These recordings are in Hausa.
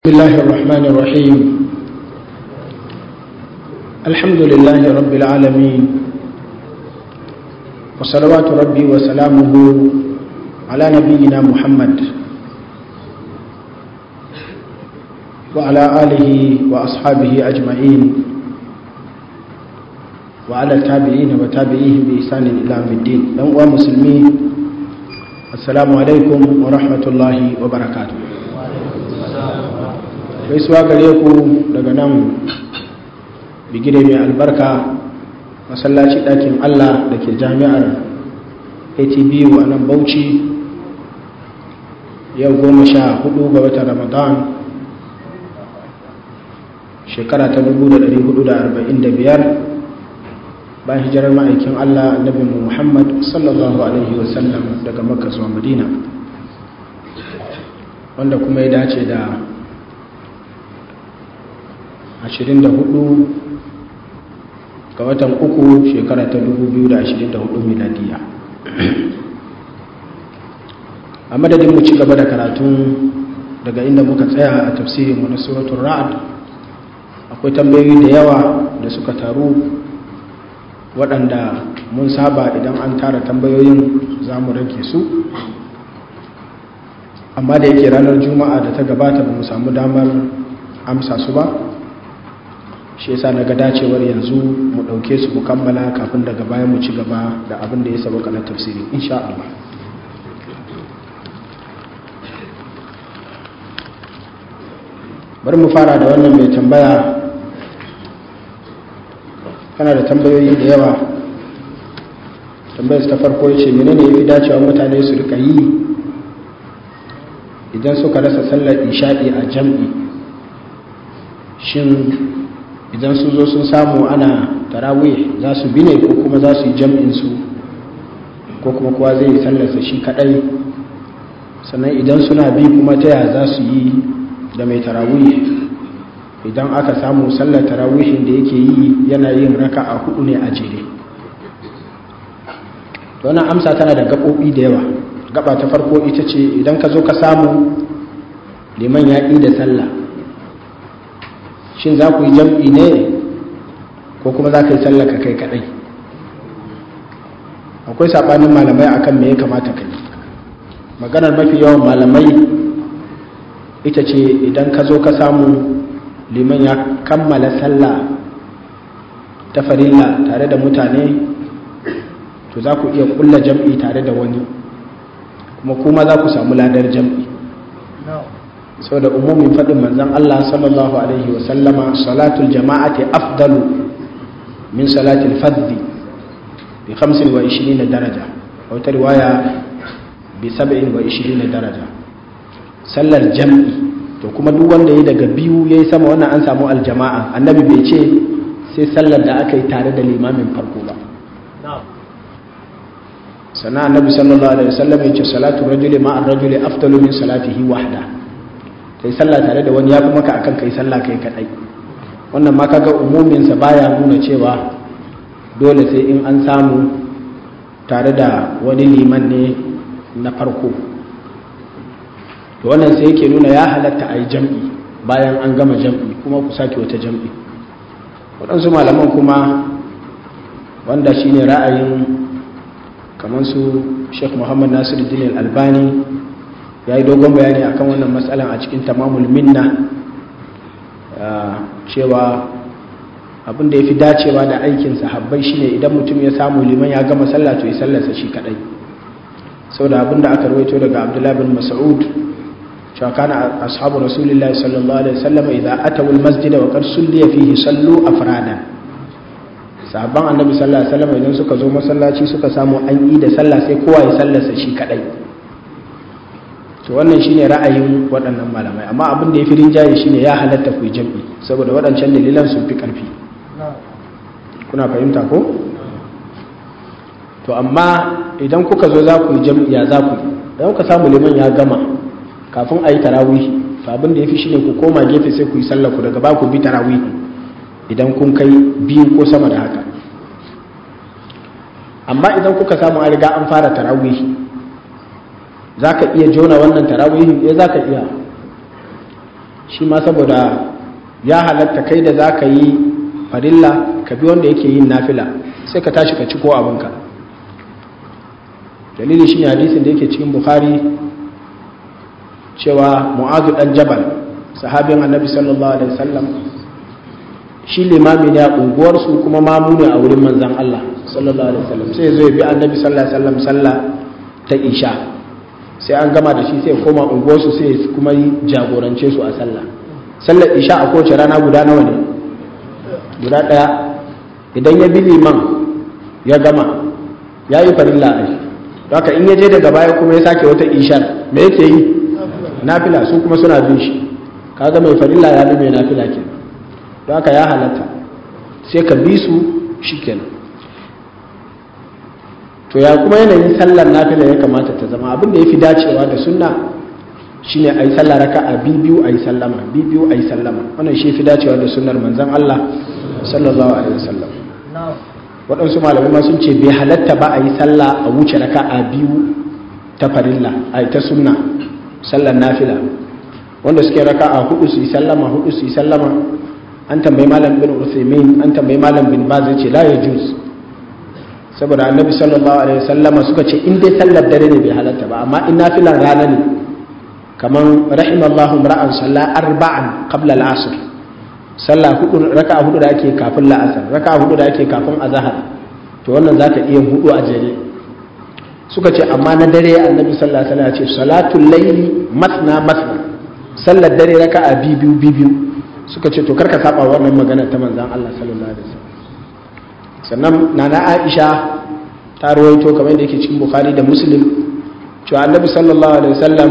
بسم الله الرحمن الرحيم الحمد لله رب العالمين وصلوات ربي وسلامه على نبينا محمد وعلى آله وأصحابه أجمعين وعلى التابعين وتابعيهم بإحسان إلى يوم الدين يوم مسلمين السلام عليكم ورحمة الله وبركاته gaisuwa gare ku daga nan bigire mai albarka masallaci ɗakin allah da ke jami'ar atbu a nan bauchi yau goma sha hudu ga watan ramadan shekara ta 1445 bayan hijirar ma'aikin allah annabinmu muhammad sallallahu alaihi wasallam daga makka zuwa madina wanda kuma ya dace da 24 ga watan uku shekara ta 2024 miladiya a madadin mu ci gaba da karatun daga inda muka tsaya a tafsirin mu na suratul ra'd akwai tambayoyi da yawa da suka taru waɗanda mun saba idan an tara tambayoyin za mu rage su amma da yake ranar juma'a da ta gabata ba mu samu damar amsa su ba shi yasa na ga dacewar yanzu mu ɗauke su mu kammala kafin daga bayan mu ci gaba da abin da ya saba kanar tafsiri insha Allah bari mu fara da wannan mai tambaya kana da tambayoyi da yawa tambayar ta farko ce menene ya fi dacewa mutane su rika yi idan suka rasa sallar isha'i a jam'i shin idan sun zo sun samu ana tarawih za su bi ne ko kuma za su yi jam'insu ko kuma kowa zai yi sallarsa shi kadai sannan idan suna bi kuma ta yaya za su yi da mai tarawih idan aka samu sallar tarawihin da yake yi yana yin raka a hudu ne a jere wannan amsa tana da gaɓoɓi da yawa gaba ta farko ita ce idan ka zo ka samu liman ya da sallah shin za ku yi jam'i ne ko kuma za ka yi sallaka kai kadai akwai saɓanin malamai akan me ya kamata ka yi maganar mafi yawan malamai ita ce idan ka zo ka samu liman ya kammala sallah ta farilla tare da mutane to za ku iya kulla jam'i tare da wani kuma kuma za ku samu ladar jam'i sau da umumin faɗin manzan Allah sallallahu Alaihi wasallama salatul jama'ati afdalu min salatul faddi bi 25 daraja wata riwaya bi 27 daraja sallar jam'i to kuma duk wanda ya daga biyu ya yi sama wannan an samu aljama'a annabi bai ce sai sallar da aka yi tare da limamin farko ba sannan annabi sallallahu alaihi wasallam ya ce salatu rajuli ma'ar rajuli afdalu min salatihi wahda kai sallah tare da wani ya fi maka akan kai sallah kai kadai wannan ma kaga umumin sa baya nuna cewa dole sai in an samu tare da wani liman ne na farko to wannan sai yake nuna ya halatta a yi jam'i bayan an gama jam'i kuma ku sake wata jam'i waɗansu malaman kuma wanda shine ra'ayin kamar su sheikh muhammad nasiru albani ya yi dogon bayani akan wannan matsalan a cikin tamamul minna cewa abin da ya fi dacewa da aikin sahabbai shine idan mutum ya samu liman ya gama sallah to ya sallarsa shi kadai sau da abin da aka rawaito daga abdullahi bin mas'ud cewa kana ashabu rasulillahi sallallahu alaihi wasallam idza ataw almasjid wa qad sulliya fihi sallu afrada sahabban annabi sallallahu alaihi wasallam idan suka zo masallaci suka samu an yi da sallah sai kowa ya sallarsa shi kadai to wannan shine ra'ayin waɗannan malamai amma abin da ya fi rinjaye shine ya halatta ku yi jam'i saboda waɗancan dalilan sun fi ƙarfi kuna fahimta ko to amma idan kuka zo za ku yi jam'i ya za ku yi idan kuka samu liman ya gama kafin a yi tarawihi to abin da ya fi shine ku koma gefe sai ku yi sallah ku daga ba ku bi tarawihi idan kun kai biyu ko sama da haka amma idan kuka samu an riga an fara tarawihi za ka iya jona wannan tarawihin ya za ka iya shi ma saboda ya halatta kai da za ka yi farilla ka bi wanda yake yin nafila sai ka tashi ka ci ko abinka dalili shi ne hadisin da yake cikin bukhari cewa mu'azu dan jabal sahabin annabi sallallahu alaihi wasallam shi limami ne a unguwarsu kuma mamu ne a wurin manzan Allah sallallahu alaihi wasallam sai zo ya bi annabi sallallahu alaihi wasallam sallah ta isha sai an gama da shi sai koma unguwarsu sai kuma jagorance su a sallah sallar isha a kowace rana guda nawa ne guda ɗaya idan ya bi liman ya gama ya yi farilla a shi haka in ya je daga baya kuma ya sake wata ishar me yake yi nafila su kuma suna bin shi kaga mai farilla ya bi mai nafila ke don haka ya halatta sai ka bi su shikenan to ya kuma yanayin sallar nafila ya kamata ta zama abin da ya fi dacewa da sunna shine a yi sallah raka a bibiyu a yi sallama bibiyu a yi sallama wannan shi fi dacewa da sunnar manzan Allah sallallahu alaihi wasallam waɗansu malamai ma sun ce bai halatta ba a yi sallah a wuce raka a biyu ta farilla a ta sunna sallar nafila wanda suke raka a hudu su yi sallama hudu su yi sallama an tambayi malam bin Uthaymeen an tambayi malam bin Baz ce la yajuz saboda annabi sallallahu alaihi wasallama suka ce in dai sallar dare ne bai halatta ba amma in nafilan rana ne kaman rahimallahu ra'an salla arba'an qabla al-asr sallah hudu raka'a hudu da ake kafin la'asar raka'a hudu da ake kafin azhar to wannan zaka iya hudu a jere suka ce amma na dare annabi sallallahu alaihi wasallam ya ce salatul layli matna matna sallar dare raka'a biyu biyu suka ce to karka saba wannan magana ta manzon Allah sallallahu alaihi wasallam sannan nana Aisha ta rawaito kamar da yake cikin Bukhari da Muslim cewa annabi sallallahu alaihi wasallam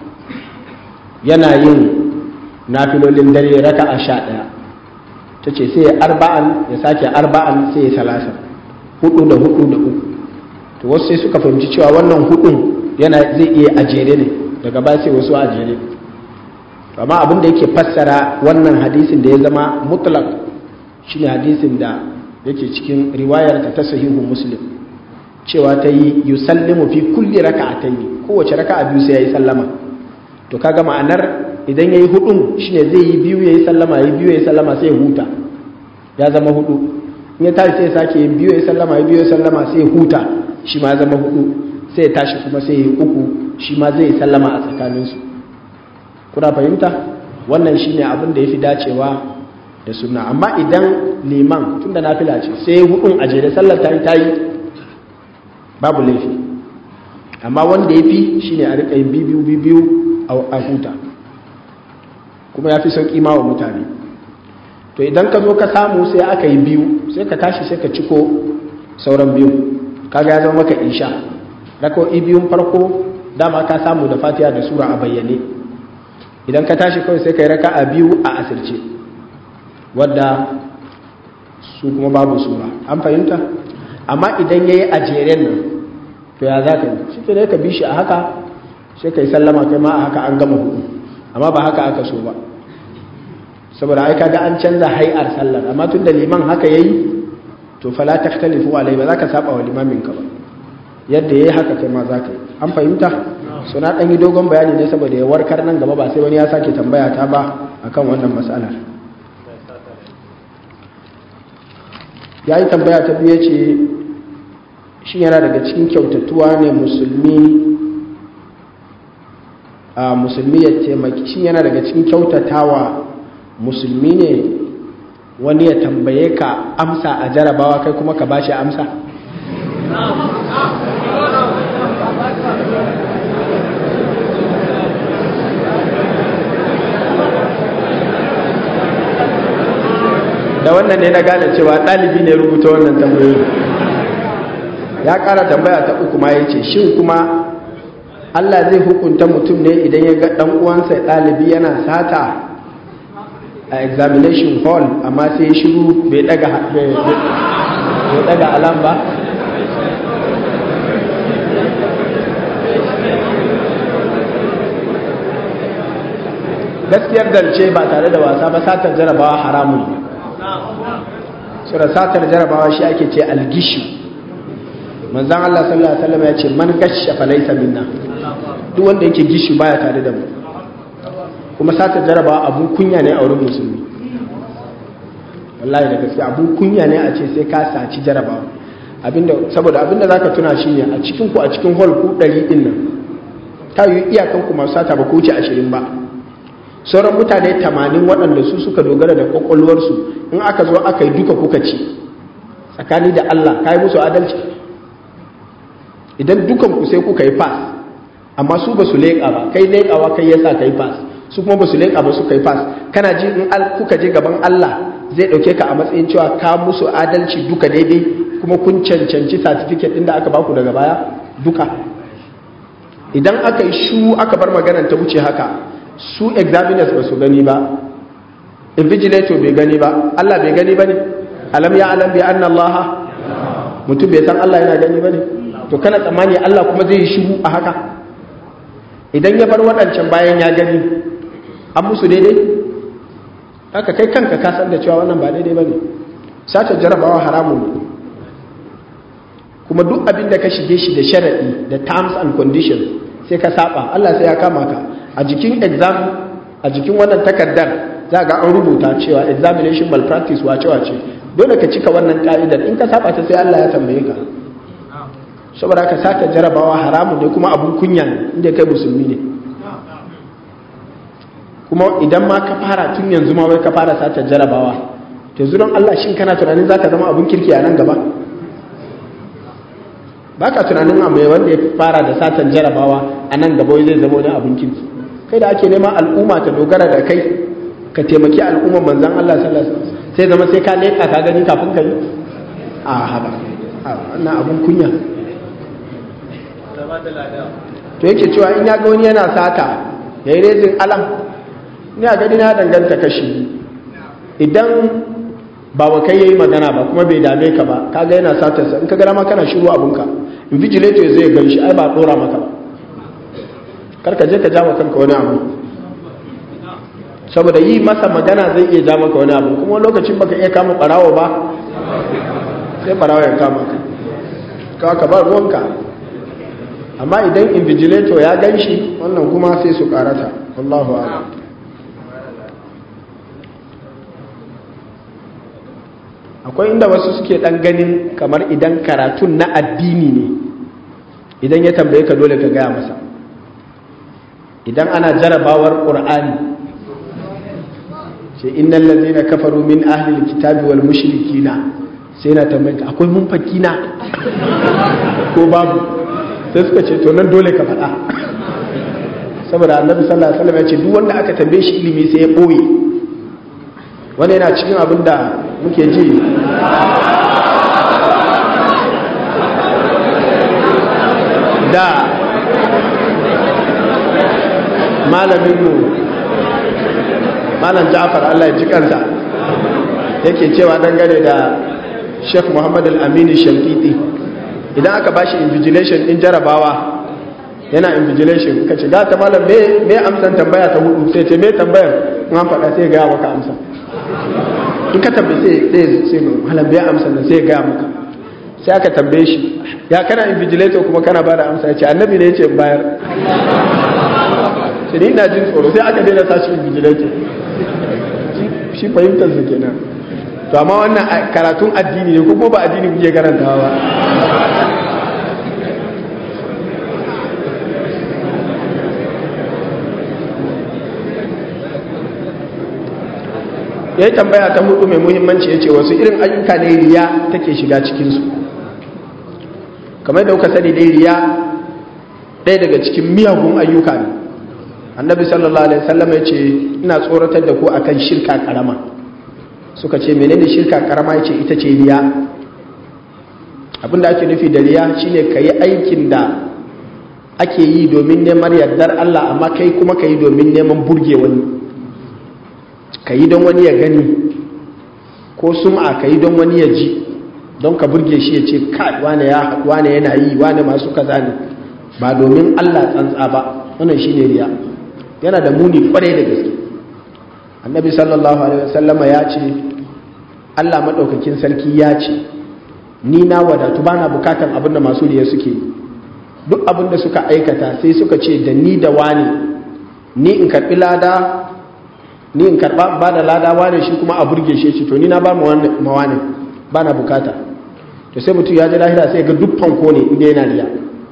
yana yin nafilolin dare raka a sha ɗaya ta ce sai arba'an ya sake arba'an sai ya salasa hudu da hudu da uku to wasu sai suka fahimci cewa wannan hudun yana zai iya ajere ne daga ba sai wasu ajere amma abin da yake fassara wannan hadisin da ya zama mutlak shine hadisin da yake cikin riwayar ta sahihu muslim cewa ta yi yusallimu fi kulli raka'atayn kowace raka'a biyu sai yayi sallama to kaga ma'anar idan yayi hudun shine zai yi biyu yayi sallama yayi biyu yayi sallama sai ya huta ya zama hudu in ya tashi sai ya sake yin biyu yayi sallama yayi biyu yayi sallama sai ya huta shi ma ya zama hudu sai ya tashi kuma sai ya yi uku shi ma zai yi sallama a tsakanin su kuna fahimta wannan shine abin da yafi dacewa da sunna amma idan liman tunda nafila ce sai hudun a jere sallar ta yi ta yi babu laifi amma wanda ya fi shi ne a riƙa yin bibiyu bibiyu a huta kuma ya fi sauƙi ma wa mutane to idan ka zo ka samu sai aka yi biyu sai ka tashi sai ka ciko sauran biyu kaga ya zama maka isha raka'o'i biyun farko dama ka samu da fatiha da sura a bayyane idan ka tashi kawai sai ka yi raka'a biyu a asirce wadda su kuma babu sura an fahimta amma idan ya yi a jeren nan to ya za ka yi shi ke ka bi shi a haka sai ka yi sallama kai ma a haka an gama hudu amma ba haka aka so ba saboda ai kaga an canza hai'ar sallar amma tun da liman haka yayi to fala takhtalifu alai ba za ka saba wa limamin ka ba yadda yayi haka kai ma za ka yi an fahimta so na dan yi dogon bayani ne saboda ya warkar nan gaba ba sai wani ya sake tambaya ta ba akan wannan mas'alar ya yi tambaya ta biyu ce shi yana daga cikin kyautatuwa ne musulmi a musulmi ya taimaki shi yana daga cikin kyautatawa musulmi ne wani ya tambaye ka amsa a jarabawa kai kuma ka bashi amsa da wannan ne na gane cewa ɗalibi ne rubuta wannan tambayoyi ya ƙara tambaya ta uku ma ya ce shin kuma Allah zai hukunta mutum ne idan ya ga ɗan uwansa ɗalibi yana sata a examination hall amma sai shiru bai daga alam ba gaskiyar dance ba tare da wasa ba satar jarabawa haramun ne sura satar jarabawa shi ake ce algishi manzan Allah sallallahu alaihi wasallam ya ce man gasha fa laysa minna duk wanda yake gishi baya tare da mu kuma sata jarabawa abun kunya ne a wurin musulmi wallahi da gaske abun kunya ne a ce sai ka saci jarabawa abinda saboda abinda zaka tuna shi ne a cikin ku a cikin hall ku 100 din nan ta yi iyakan ku masu sata ba ku wuce 20 ba sauran mutane 80 waɗanda su suka dogara da kwakwalwarsu in aka zo aka yi duka kuka ci tsakani da Allah ka yi musu adalci idan dukan ku sai kuka yi pass amma su ba su leƙa ba kai leƙawa kai yasa kai pass su kuma ba su leƙa ba su kai pass kana ji in kuka je gaban Allah zai ɗauke ka a matsayin cewa ka musu adalci duka daidai kuma kun cancanci certificate ɗin da aka baku daga baya duka idan aka yi shu aka bar maganar ta wuce haka su examiners ba su gani ba invigilator bai gani ba Allah bai gani ba ne alam ya alam bi anna Allah mutum bai san Allah yana gani ba ne to kana tsammani Allah kuma zai yi shiru a haka idan ya bar waɗancan bayan ya gani an musu daidai haka kai kanka ka san da cewa wannan ba daidai ba ne sace jarabawa haramun ne kuma duk abin da ka shige shi da sharaɗi da terms and conditions sai ka saba Allah sai ya kama ka a jikin exam a jikin wannan takardar za ga an rubuta cewa examination malpractice wace wace dole ka cika wannan ka'idar in ka saba ta sai Allah ya tambaye ka saboda ka sake jarabawa haramun ne kuma abun kunya ne inda kai musulmi ne kuma idan ma ka fara tun yanzu ma wai ka fara sake jarabawa to zuron Allah shin kana tunanin zaka zama abun kirki a nan gaba baka tunanin a mai wanda ya fara da satan jarabawa a nan gaba zai zama wani abun kirki kai da ake neman al'umma ta dogara da kai ka taimaki al'umman manzan Allah sallallahu alaihi wasallam sai zama sai ka leka ka gani kafin ka yi a haba wannan abun kunya to yake cewa in ya ga wani yana sata ya yi rezin alam ni a gani na danganta kashi idan ba wa kai yayi magana ba kuma bai dame ka ba kaga yana satarsa in ka gara ma kana shiru abunka in vigilator zai gan shi ai ba dora maka ba kar ka je ka jama kanka wani abu saboda yi masa magana zai iya ja maka wani abu kuma lokacin baka iya kama barawo ba sai barawo ya kama ka kawa ka ba ruwanka amma idan invigilator ya gan shi wannan kuma sai su karata wallahu a'lam akwai inda wasu suke dan ganin kamar idan karatun na addini ne idan ya tambaye ka dole ka gaya masa idan ana jarabawar qur'ani sai innal ladina kafaru min ahli alkitabi wal mushrikina sai na tambaye ka akwai mun fakina ko babu sai suka ce to nan dole ka faɗa saboda annabi sallallahu alaihi wasallam ya ce duk wanda aka tambaye shi ilimi sai ya boye wani yana cikin abin da muke ji da malaminmu malam ja'far Allah ya ji kansa yake cewa dangane da sheikh muhammad al-amini shankiti idan aka bashi invigilation din jarabawa yana invigilation ka ce ta malam me amsan tambaya ta hudu sai ce me tambayar in an faɗa sai gaya maka amsa in ka tambaye sai sai malam bai amsa nan sai gaya maka sai aka tambaye shi ya kana invigilator kuma kana ba da amsa ya ce annabi ne ya ce bayar sai ni ina jin tsoro sai aka daina sashi invigilator shi fahimtar su kenan to amma wannan karatun addini ne ko ba addini kuke karantawa ba ya yi tambaya ta hudu mai muhimmanci ya ce wasu irin ayyuka ne riya take shiga cikinsu kamar da kuka sani dai riya ɗaya daga cikin miyagun ayyuka ne annabi sallallahu alaihi wasallam ya ce ina tsoratar da ku akan shirka karama suka ce menene shirka karama ya ce ita ce riya abinda ake nufi da riya shine ka yi aikin da ake yi domin neman yardar Allah amma kai kuma ka yi domin neman burge wani ka yi don wani ya gani ko sum'a ka yi don wani ya ji don ka burge shi ya ce kai wane ya wane yana yi wane masu kaza ne ba domin Allah tsantsa ba wannan shine riya yana da muni kwarai da gaske annabi sallallahu alaihi wasallama ya ce Allah madaukakin sarki ya ce ni na wadatu bana bukatan abin da masu riya suke yi duk abin da suka aikata sai suka ce da ni da wani ni in karbi lada ni in karba ba da lada wane shi kuma a burge shi to ni na ba mu wane ba na bukata to sai mutum ya ji lahira sai ga dukkan ko ne inda yana riya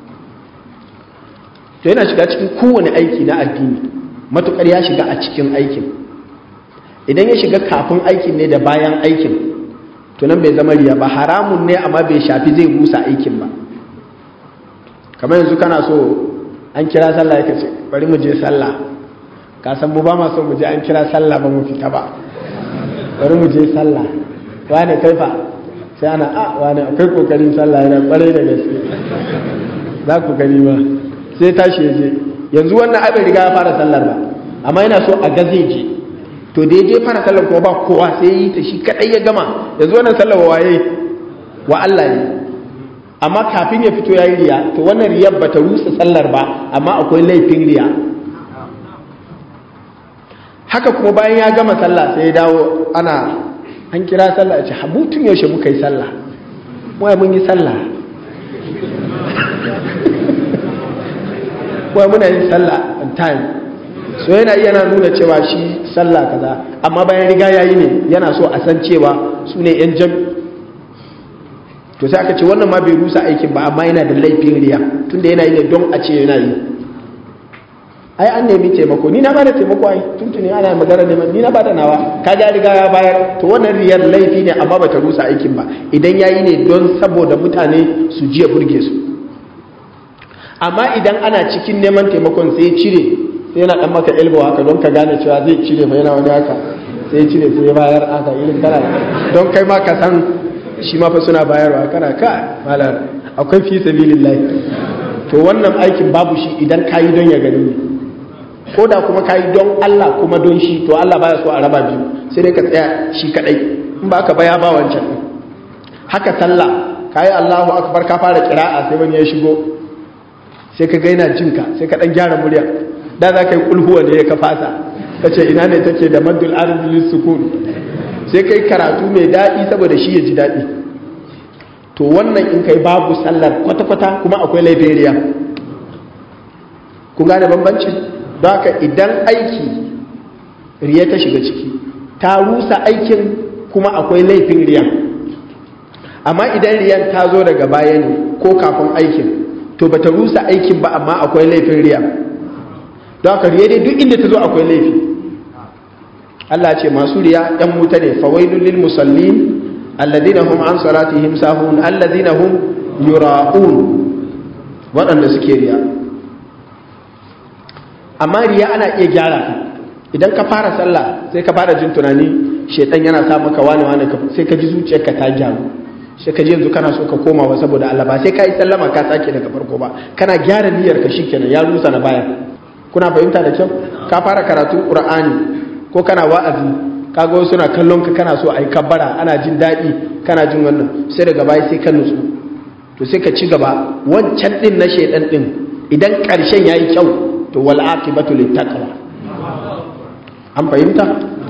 to yana shiga cikin kowane aiki na addini matukar ya shiga a cikin aikin idan ya shiga kafin aikin ne da bayan aikin to nan bai zama riya ba haramun ne amma bai shafi zai busa aikin ba kamar yanzu kana so an kira sallah ya ce bari mu je sallah ka san mu ba ma so mu je an kira sallah ba mu fita ba bari mu je sallah wane kai fa sai ana a wane akwai kokarin sallah yana kwarai da gaske za ku gani ba sai tashi ya je yanzu wannan abin riga ya fara sallar ba amma yana so a ga zai je to da ya je fara sallar kuma ba kowa sai yi ta shi kadai ya gama yanzu wannan sallar wa waye wa Allah ne amma kafin ya fito yayi riya to wannan riyar bata rusa sallar ba amma akwai laifin riya haka kuma bayan ya gama sallah sai ya dawo ana an kira sallah ya ce habutun yaushe muka yi sallah wai mun yi sallah wai muna yin sallah on time so yana yana nuna cewa shi sallah kaza amma bayan riga yayi ne yana so a san cewa su ne yan jam to sai aka ce wannan ma bai rusa aikin ba amma yana da laifin riya tunda yana yi ne don a ce yana yi ai an nemi taimako ni na ba da taimako ai tuntuni ana magana neman ni na ba da nawa ka ga riga ya bayar to wannan riyar laifi ne amma bata rusa aikin ba idan yayi ne don saboda mutane su jiya burge su amma idan ana cikin neman taimakon sai cire sai yana dan maka elbow haka don ka gane cewa zai cire fa yana wani haka sai cire sai ya bayar haka irin kana don kai ma ka san shi ma fa suna bayarwa kana ka malar akwai fi sabilillah to wannan aikin babu shi idan kayi don ya gani ne ko da kuma kayi don Allah kuma don shi to Allah baya so a raba biyu sai dai ka tsaya shi kadai in ba ka baya ba wancan haka sallah kayi Allahu akbar ka fara kira'a sai wani ya shigo sai ka gaina jinka sai ka dan gyara murya da za ka yi kulhuwa da ya ka fasa ka ce ina ne take da maddul ardi sukun sai kai karatu mai daɗi saboda shi ya ji daɗi to wannan in kai babu sallar kwata-kwata kuma akwai laifin riya kun gane bambanci don haka idan aiki riya ta shiga ciki ta rusa aikin kuma akwai laifin riya amma idan riyan ta zo daga baya ne ko kafin aikin to bata rusa aikin ba amma akwai laifin riya don haka riya dai duk inda ta zo akwai laifi Allah ce masu riya ɗan wuta ne fawailun lil musallin alladina hum an salatihim sahun alladina hum yura'un waɗanda suke riya amma riya ana iya gyara ta idan ka fara sallah sai ka fara jin tunani shedan yana sa maka wani wani sai ka ji zuciyarka ta gyaru sai ka ji yanzu kana so ka koma wa saboda Allah ba sai ka yi sallama ka sake daga farko ba kana gyara niyyar ka shikenan ya rusa na baya kuna fahimta da kyau ka fara karatun qur'ani ko kana wa'azi kaga wasu na kallon ka kana so ai kabbara ana jin daɗi kana jin wannan sai daga baya sai ka nutsu to sai ka ci gaba wancan din na shedan din idan ƙarshen yayi kyau to wal aqibatu littaqwa an fahimta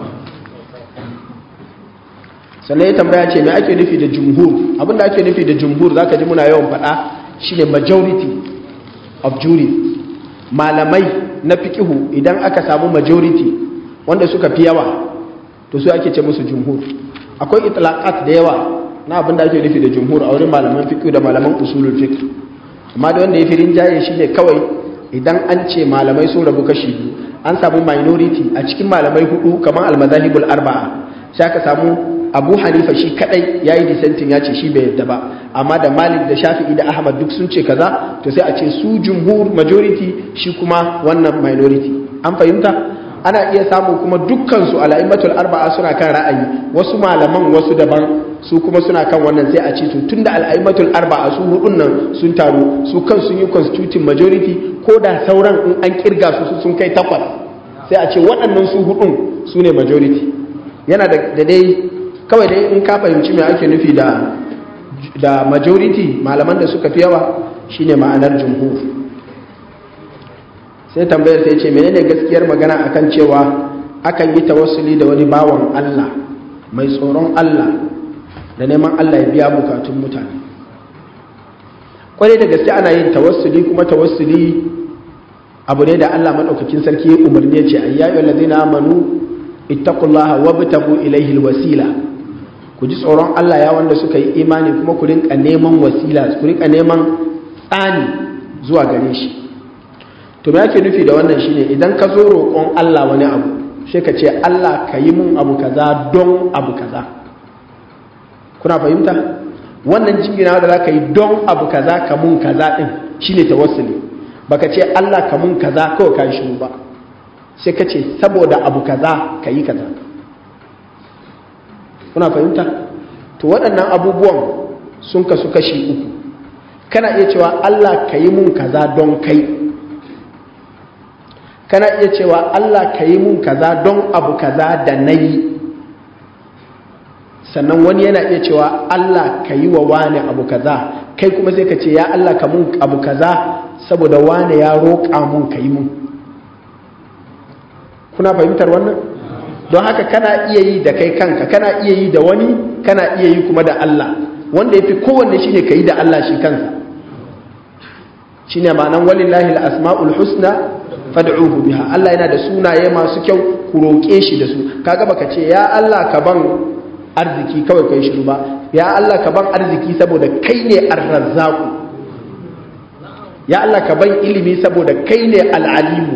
sannan ya tambaya ce me ake nufi da jumhur abinda ake nufi da jumhur zaka ji muna yawan faɗa shine majority of jury malamai na fiqihu idan aka samu majority wanda suka fi yawa to su ake ce musu jumhur akwai itlaqat da yawa na abinda ake nufi da jumhur a wurin malaman fiqh da malaman usulul fiqh amma da wanda ya fi rinjaye shine kawai idan an ce malamai sun rabu kashi biyu an samu minority a cikin malamai hudu kamar almazahibul arba'a sai aka samu abu hanifa shi kadai ya yi dissenting ya ce shi bai yadda ba amma da malik da shafi'i da ahmad duk sun ce kaza to sai a ce su jumhur majority shi kuma wannan minority an fahimta ana iya samu kuma dukkansu ala'immatul arba'a suna kan ra'ayi wasu malaman wasu daban su kuma suna kan wannan sai a ce to tunda al'aimatul arba'a su hudun nan sun taru su kan sun yi constituting majority ko da sauran in an kirga su sun kai takwas sai a ce waɗannan su hudun su ne majority yana da dai kawai dai in ka fahimci me ake nufi da da majority malaman da suka fi yawa shine ma'anar jumhur sai tambayar sai ce menene gaskiyar magana akan cewa akan yi tawassuli da wani bawan Allah mai tsoron Allah da neman Allah ya biya bukatun mutane kwarai da gaske ana yin tawassuli kuma tawassuli abu ne da Allah madaukakin sarki ya umarni ya ce ayyayu allazina amanu ittaqullaha wabtagu ilayhi alwasila ku ji tsoron Allah ya wanda suka yi imani kuma ku rinka neman wasila ku rinka neman tsani zuwa gare shi to me yake nufi da wannan shine idan ka zo roƙon Allah wani abu sai ka ce Allah ka yi mun abu kaza don abu kaza kuna fahimta wannan jingina da za ka yi don abu kaza ka mun kaza din shine tawassuli baka ce Allah ka mun kaza kawai ka shiru ba sai ka ce saboda abu kaza ka yi kaza kuna fahimta to waɗannan abubuwan sun kasu kashi uku kana iya cewa Allah ka yi mun kaza don kai kana iya cewa Allah ka yi mun kaza don abu kaza da na yi sannan wani yana iya cewa Allah ka yi wa wane abu kaza kai kuma sai ka ce ya Allah ka mun abu kaza saboda wane ya roƙa mun ka yi mun kuna fahimtar wannan don haka kana iya yi da kai kanka kana iya yi da wani kana iya yi kuma da Allah wanda ya fi kowanne shi ne ka yi da Allah shi kansa shi ne ma'anan walillahi asma'ul husna fad'uhu biha Allah yana da sunaye masu kyau ku roƙe shi da su kaga baka ce ya Allah ka ban arziki kawai kai shiru ba ya Allah ka ban arziki saboda kai ne ar-razzaqu ya Allah ka ban ilimi saboda kai ne al-alimu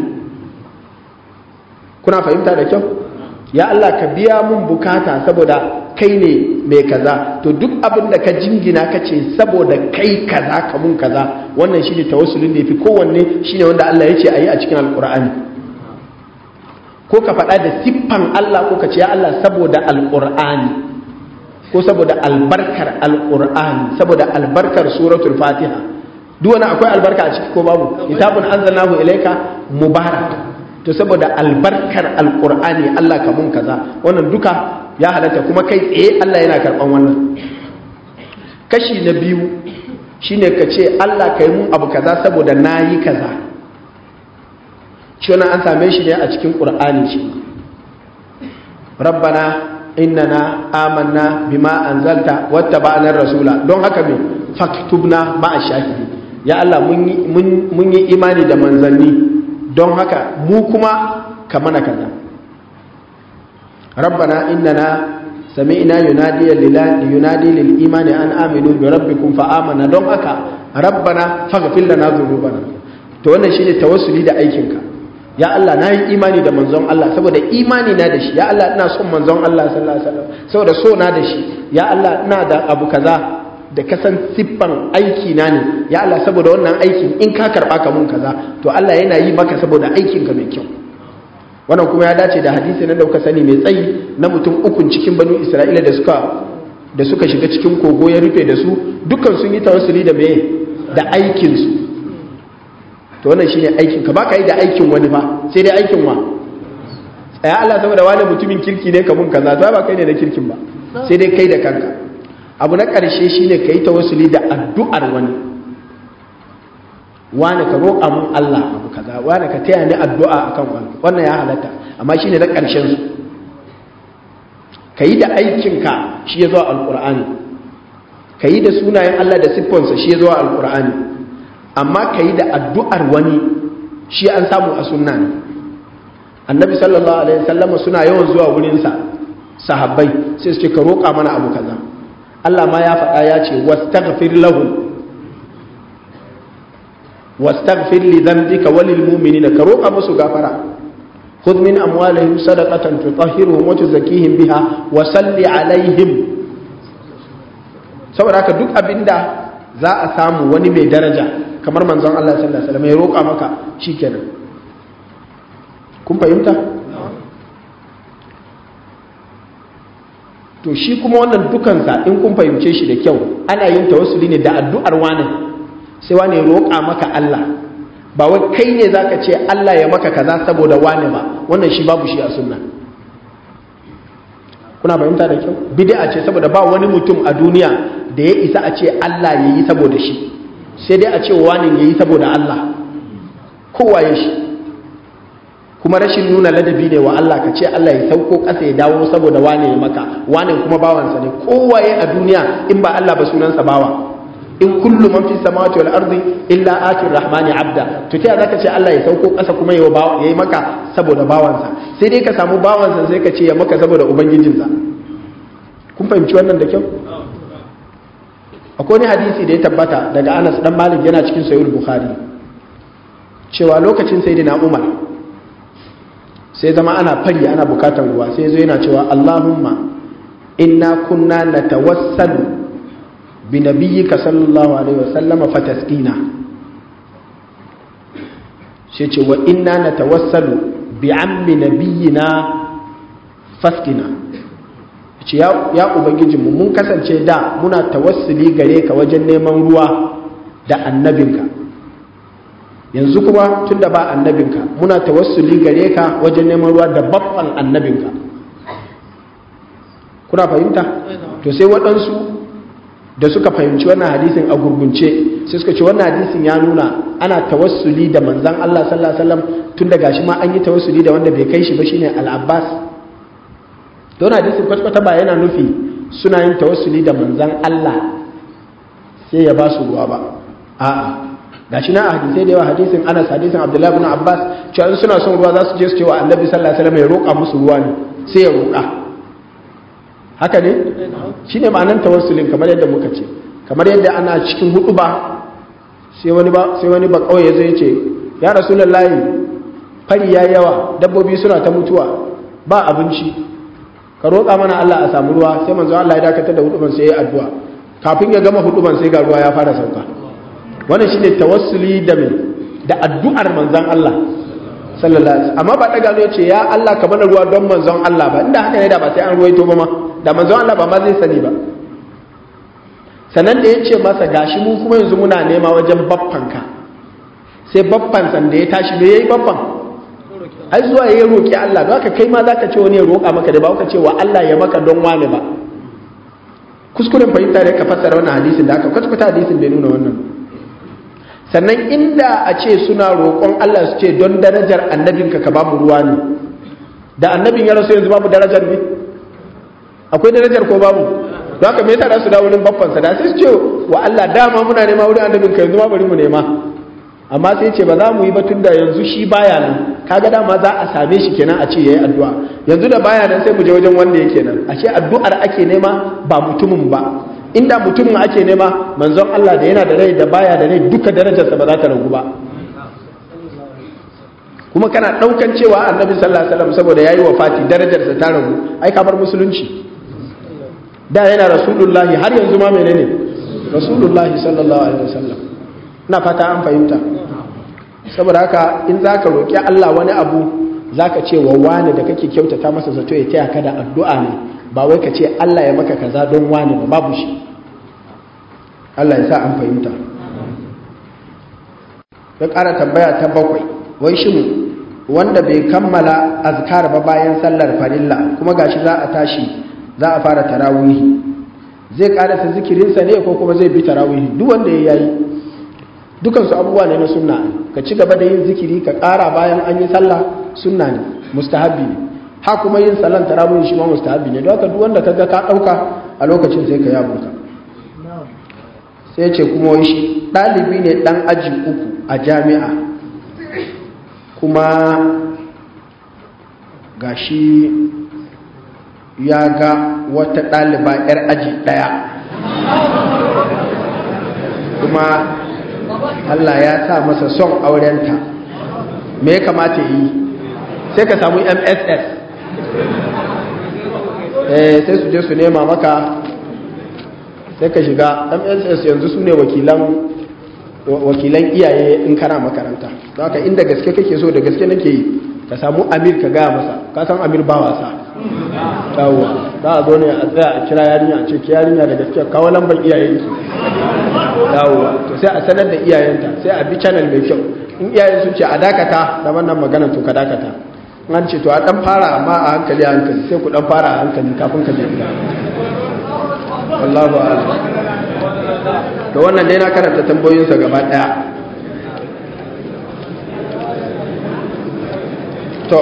kuna fahimta da kyau ya Allah ka biya mun bukata saboda kai ne mai kaza to duk abin da ka jingina ka ce saboda kai kaza ka mun kaza wannan shine tawassulin da yafi kowanne shine wanda Allah ya ce ayi a cikin alqur'ani ko ka faɗa da siffan Allah ko ka ce ya Allah saboda alqur'ani ko saboda albarkar alqur'ani saboda albarkar suratul fatiha duk wani akwai albarka a ciki ko babu kitabun anzalnahu ilayka mubarak to saboda albarkar alkur'ani Allah ka mun kaza wannan duka ya halatta kuma kai tsaye Allah yana karban wannan kashi na biyu shine ka ce Allah ka yi mun abu kaza saboda na yi kaza shi wannan an same shi ne a cikin ƙur'ani shi rabbana innana amanna bima anzalta wattaba'na rasula don haka me faktubna ma'a shahidi ya Allah mun yi imani da manzanni don haka mu kuma ka mana kaza rabbana innana sami'na yunadiya yunadi lil imani an aminu bi rabbikum fa amana don haka rabbana faghfir lana dhunubana to wannan shine tawassuli da aikinka ya Allah na yi imani da manzon Allah saboda imani na da shi ya Allah ina son manzon Allah sallallahu alaihi wasallam saboda so na da shi ya Allah ina da abu kaza da kasan siffan aiki na ne ya Allah saboda wannan aikin in ka karba ka mun kaza to Allah yana yi maka saboda aikin ka mai kyau wannan kuma ya dace da hadisi na dauka sani mai tsayi na mutum ukun cikin banu Isra'ila da suka da suka shiga cikin kogo ya rufe da su dukkan sun yi tawassuli da me da aikin su to wannan shine aikin ka baka yi da aikin wani ba sai dai aikin wa tsaya Allah saboda wani mutumin kirki ne ka mun kaza to ba kai ne na kirkin ba sai dai kai da kanka abu na ƙarshe shi ne ka yi tawassuli da addu'ar wani wani ka roƙa mun Allah abu kaza wani ka taya ni addu'a a kan wani wannan ya halatta amma shi ne na ƙarshen su ka yi da aikinka shi ya zuwa alƙur'ani ka yi da sunayen Allah da siffonsa shi ya zuwa alƙur'ani amma ka yi da addu'ar wani shi an samu a sunna ne annabi sallallahu alaihi wasallam suna yawan zuwa wurinsa sahabbai sai su ce ka roƙa mana abu kaza Allah ma ya faɗa ya ce wastaghfir lahu wastaghfir li dhanbika walil mu'minina ka roƙa musu gafara khudh min amwalihim sadaqatan tutahhiruhum wa tuzakkihim biha wa salli alaihim saboda haka duk abinda za a samu wani mai daraja kamar manzon Allah sallallahu alaihi wasallam ya roƙa maka shikenan kun fahimta to shi kuma wannan dukansa in kun fahimce shi da kyau ana yin tawassuli ne da addu'ar wani sai wani roƙa maka Allah ba wai kai ne zaka ce Allah ya maka kaza saboda wani ba wannan shi babu shi a sunna kuna fahimta da kyau bid'a ce saboda ba wani mutum a duniya da ya isa a ce Allah ya yi saboda shi sai dai a ce wani ya yi saboda Allah kowa ya shi kuma rashin nuna ladabi ne wa Allah ka ce Allah ya sauko ƙasa ya dawo saboda wane ya maka wane kuma bawansa ne kowaye a duniya in ba Allah ba sunansa bawa in kullu man fi samawati wal ardi illa atir rahmani abda to ta zaka ce Allah ya sauko ƙasa kuma yayi maka saboda bawansa sai dai ka samu bawansa sai ka ce ya maka saboda ubangijinsa kun fahimci wannan da kyau akwai wani hadisi da ya tabbata daga Anas dan Malik yana cikin Sahih Bukhari cewa lokacin sayyidina Umar sai zama ana fari ana bukatar ruwa sai zo yana cewa Allahumma inna kunna natawassalu bi nabiyyika sallallahu alaihi wasallam fataskina sai ce wa inna natawassalu bi ammi nabiyyina faskina ce ya, ya ubangijinmu mun kasance da muna tawassuli gare ka wajen neman ruwa da annabinka yanzu kuma tun da ba annabinka muna tawassuli gare ka wajen neman ruwa da babban annabinka kuna fahimta to sai waɗansu da suka fahimci wannan hadisin a gurgunce sai suka ce wannan hadisin ya nuna ana tawassuli da manzan Allah sallallahu alaihi wasallam tun da gashi ma an yi tawassuli da wanda bai kai shi ba shine al-Abbas don hadisin kwatkwata ba yana nufi suna yin tawassuli da manzan Allah sai ya ba su ruwa ba a'a gashi na a hadisai da yawa hadisin Anas hadisin Abdullah ibn Abbas cewa in suna son ruwa za su je su ce wa Annabi sallallahu alaihi wasallam ya roƙa musu ruwa ne sai ya roƙa haka ne shine ma'anar tawassulin kamar yadda muka ce kamar yadda ana cikin hudu ba sai wani ba sai wani ba kauye zai ce ya rasulullahi fari ya yawa dabbobi suna ta mutuwa ba abinci ka roƙa mana Allah a samu ruwa sai manzo Allah ya dakatar da huduban sai ya addu'a kafin ya gama huduban sai ga ruwa ya fara sauka wannan shine tawassuli da me da addu'ar manzon Allah sallallahu alaihi wasallam amma ba daga ya ce ya Allah ka mana ruwa don manzon Allah ba inda haka ne da ba sai an ruwaito ba ma da manzon Allah ba ma zai sani ba sannan da ya ce masa gashi mu kuma yanzu muna nema wajen baffanka sai baffan san da ya tashi me yayi baffan ai zuwa ya roki Allah don haka kai ma zaka ce wani ya roka maka da ba ka ce wa Allah ya maka don wani ba kuskuren fahimta da ka fassara wannan hadisin da aka kwatkwata hadisin bai nuna wannan sannan inda a ce suna roƙon Allah su ce don darajar annabinka ka bamu ruwa ne da annabin ya rasu yanzu babu darajar ne akwai darajar ko babu don haka me yasa da su dawo wurin babbansa da sai su ce wa Allah dama muna nema wurin annabinka yanzu ma bari mu nema amma sai ce ba za mu yi ba tun da yanzu shi baya nan kaga dama za a same shi kenan a ce yayi addu'a yanzu da baya nan sai mu je wajen wanda yake nan ashe addu'ar ake nema ba mutumin ba inda mutumin ake nema manzon Allah da yana da rai da baya da rai duka darajarsa ba za ta ragu ba kuma kana daukan cewa annabi sallallahu alaihi wasallam saboda yayi wafati darajarsa ta ragu ai ka bar musulunci da yana rasulullahi har yanzu ma menene rasulullahi sallallahu alaihi wasallam ina fata an fahimta saboda haka in zaka roki Allah wani abu zaka ce wa wani da kake kyautata masa zato ya taya ka da addu'a ne ba wai ka ce Allah ya maka kaza don wani ba babu shi Allah ya sa an fahimta ya ƙara tambaya ta bakwai wai shin wanda bai kammala azkar ba bayan sallar farilla kuma gashi za a tashi za a fara tarawihi zai ƙarasa zikirinsa ne ko kuma zai bi tarawihi duk wanda ya yayi dukansu abubuwa ne na sunna ka ci gaba da yin zikiri ka ƙara bayan an yi sallah sunna ne mustahabbi ne ha kuma yin sallan tarawih shi ma mustahabi ne don haka duk wanda kaga ka dauka a lokacin sai ka yabunka sai ce kuma wai shi dalibi ne dan aji uku a jami'a kuma gashi ya ga wata ɗaliba 'yar aji ɗaya kuma Allah ya sa masa son aurenta me ya kamata yi sai ka samu mss sai su je su nema maka sai ka shiga mss yanzu su ne wakilan iyaye in kana makaranta don haka inda gaske kake so da gaske nake yi ka samu amir ka gaya masa ka san amir ba wasa yawwa za a zo ne a tsaya a kira yarinya a ce ki yarinya da gaske kawo lambar iyayen ki yawwa to sai a sanar da iyayenta sai a bi channel mai kyau in iyayen sun ce a dakata da wannan magana to ka dakata an ce to a dan fara amma a hankali a hankali sai ku dan fara a hankali kafin ka je gida Allahu a'lam to wannan dai na karanta tambayoyinsa gaba daya to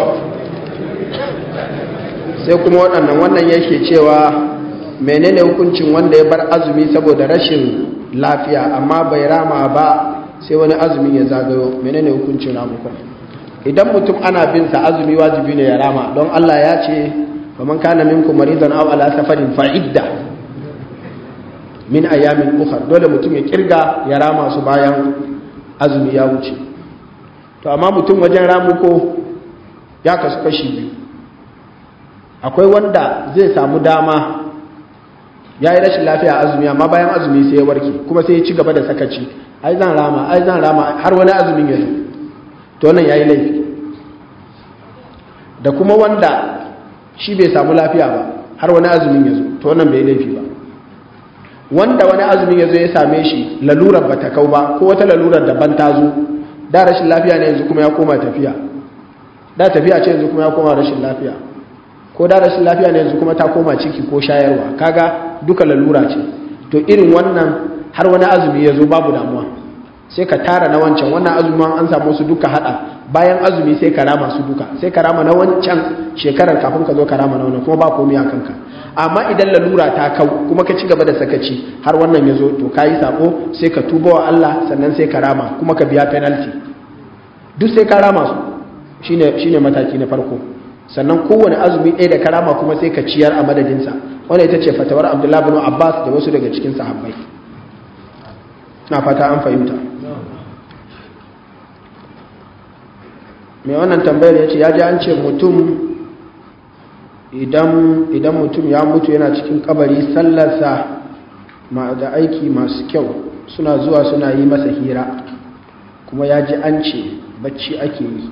sai kuma waɗannan wannan yake cewa menene hukuncin wanda ya bar azumi saboda rashin lafiya amma bai rama ba sai wani azumi ya zagayo menene hukuncin ramukon idan mutum ana bin sa azumi wajibi ne ya rama don Allah ya ce faman kana minkum maridan aw ala safarin fa idda min ayamin ukhra dole mutum ya kirga ya rama su bayan azumi ya wuce to amma mutum wajen ramuko ya kasu kashi biyu akwai wanda zai samu dama ya yi rashin lafiya azumi amma bayan azumi sai ya warke kuma sai ya ci gaba da sakaci ai zan rama ai zan rama har wani azumin ya zo to wannan ya yi laifi da kuma wanda shi bai samu lafiya ba har wani azumin ya zo to wannan bai laifi ba wanda wani azumin ya zo ya same shi lalurar ba ta kau ba ko wata lalurar daban ta zo da rashin lafiya ne yanzu kuma ya koma tafiya da tafiya ce yanzu kuma ya koma rashin lafiya ko da rashin lafiya ne yanzu kuma ta koma ciki ko shayarwa kaga duka lalura ce to irin wannan har wani azumi ya zo babu damuwa sai ka tara na wancan wannan azumin an samu su duka hada bayan azumi sai ka rama su duka sai ka rama na wancan shekarar kafin ka zo ka rama na wannan kuma ba komai a kanka amma idan lalura ta kau kuma ka ci gaba da sakaci har wannan ya zo to ka yi sako sai ka tuba wa Allah sannan sai ka rama kuma ka biya penalty duk sai ka rama su shine shine mataki na farko sannan kowane azumi ɗaya da karama kuma sai ka ciyar a madadinsa wanda ita ce fatawar abdullahi bin abbas da wasu daga cikin sahabbai na fata an fahimta mai wannan tambayar ya ce ya ji an ce mutum idan mutum ya mutu yana cikin kabari sallarsa da aiki masu kyau suna zuwa suna yi masa hira kuma ya ji an ce bacci ake yi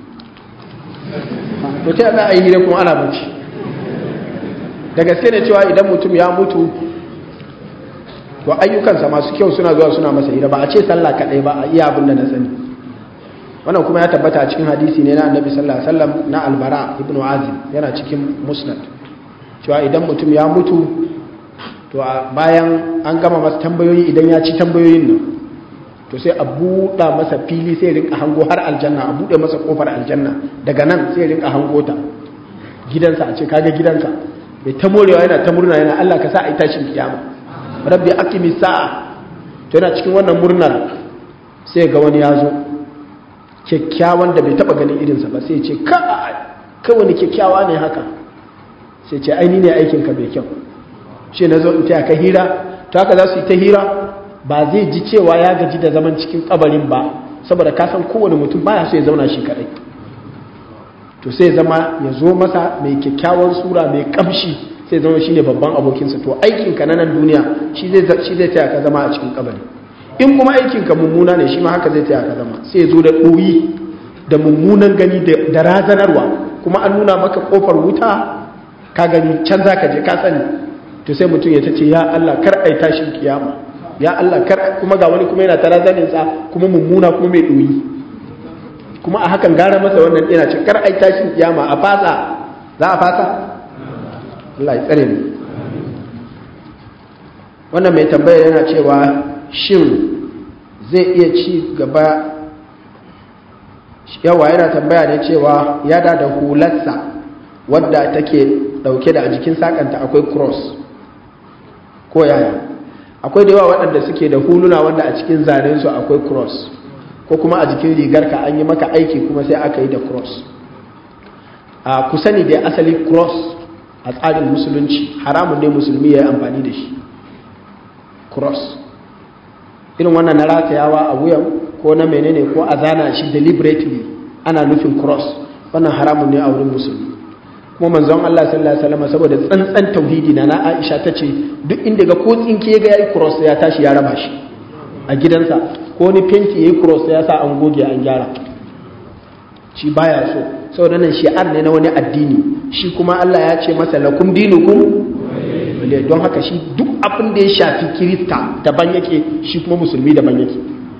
to ta za a yi hira kuma ana bacci da gaske ne cewa idan mutum ya mutu to ayyukansa masu kyau suna zuwa suna masa hira ba a ce sallah kaɗai ba a iya abin da na sani wannan kuma ya tabbata a cikin hadisi ne na annabi sallallahu alaihi wasallam na albara ibnu azim yana cikin musnad cewa idan mutum ya mutu to bayan an gama masa tambayoyi idan ya ci tambayoyin nan to sai a buɗa masa fili sai rinka hango har aljanna a buɗe masa kofar aljanna daga nan sai rinka hango ta gidansa a ce kaga gidansa bai ta morewa yana ta murna yana Allah ka sa a yi tashin kiyama rabbi aqimi sa'a to yana cikin wannan murnar sai ga wani ya zo kyakkyawan da bai taba ganin irinsa ba sai ce ka kai wani kyakkyawa ne haka sai ce aini ne aikin ka bai kyau shi na zo in taya ka hira to haka za su yi ta hira ba zai ji cewa ya gaji da zaman cikin kabarin ba saboda ka san kowane mutum baya so ya zauna shi kadai to sai zama ya zo masa mai kyakkyawan sura mai kamshi sai zama shi ne babban abokinsa to aikinka na nan duniya shi zai taya ka zama a cikin kabari in kuma aikinka mummuna ne shi ma haka zai taya ka zama sai zo da ɗoyi da mummunan gani da razanarwa kuma an nuna maka ƙofar wuta ka gani can za ka je ka sani to sai mutum ya ta ce ya Allah kar ai tashin kiyama ya Allah kar kuma ga wani kuma yana ta razaninsa kuma mummuna kuma mai ɗoyi kuma a hakan gara masa wannan ɗina ce kar ai tashin kiyama a fasa za a fasa Allah ya tsare mu wannan mai tambaya yana cewa shin zai iya ci gaba yawa yana tambaya ne cewa ya da da hularsa wadda take dauke da a jikin sakanta akwai cross ko yaya akwai da yawa waɗanda suke da huluna wanda a cikin zanensu akwai cross ko kuma a jikin rigarka an yi maka aiki kuma sai aka yi da cross a ku sani da asali cross a tsarin musulunci haramun ne musulmi ya yi amfani da shi cross irin wannan na ratayawa a wuyan ko na menene ko a zana shi deliberately ana nufin cross wannan haramun ne a wurin musulmi kuma manzon Allah sallallahu alaihi wasallam saboda tsantsan tauhidi na na Aisha tace duk inda ga ko tsinke ga yayi cross ya tashi ya raba shi a gidansa ko ni fenti yayi cross ya sa an goge an gyara shi baya so saboda nan shi'ar ne na wani addini shi kuma Allah ya ce masa lakum dinukum don haka shi duk abin da ya shafi kirista daban yake shi kuma musulmi daban yake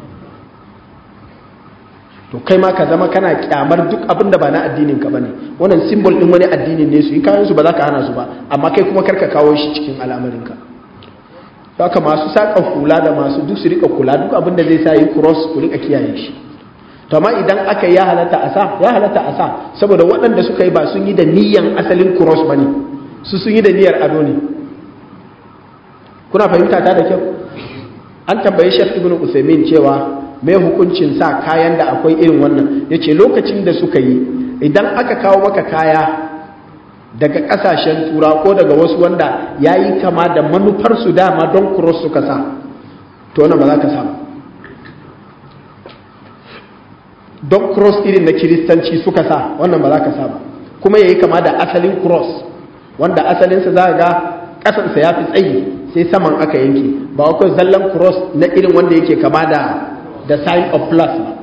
to kai ma ka zama kana kyamar duk abin da ba na addinin ka bane wannan symbol din wani addinin ne su yi kayan su ba za ka hana su ba amma kai kuma karka kawo shi cikin al'amarin ka haka masu saka hula da masu duk su rika kula duk abin da zai sa yi cross ku rika kiyaye shi to amma idan aka ya halatta a sa ya halatta a sa saboda waɗanda suka yi ba sun yi da niyyan asalin cross bane su sun yi da niyyar ado ne kuna fahimta ta da kyau an tambayi Sheikh Ibn Uthaymeen cewa mai hukuncin sa kayan da akwai irin wannan yace lokacin da suka yi idan aka kawo maka kaya daga kasashen tura ko daga wasu wanda yayi kama da manufar su dama don cross suka sa to wannan ba za ka samu don cross irin na kiristanci suka sa wannan ba za ka sa ba kuma yayi kama da asalin cross wanda asalinsa za ga ƙasansa ya fi tsayi sai saman aka yanke ba akwai zallan cross na irin wanda yake kama da da sign of plus ba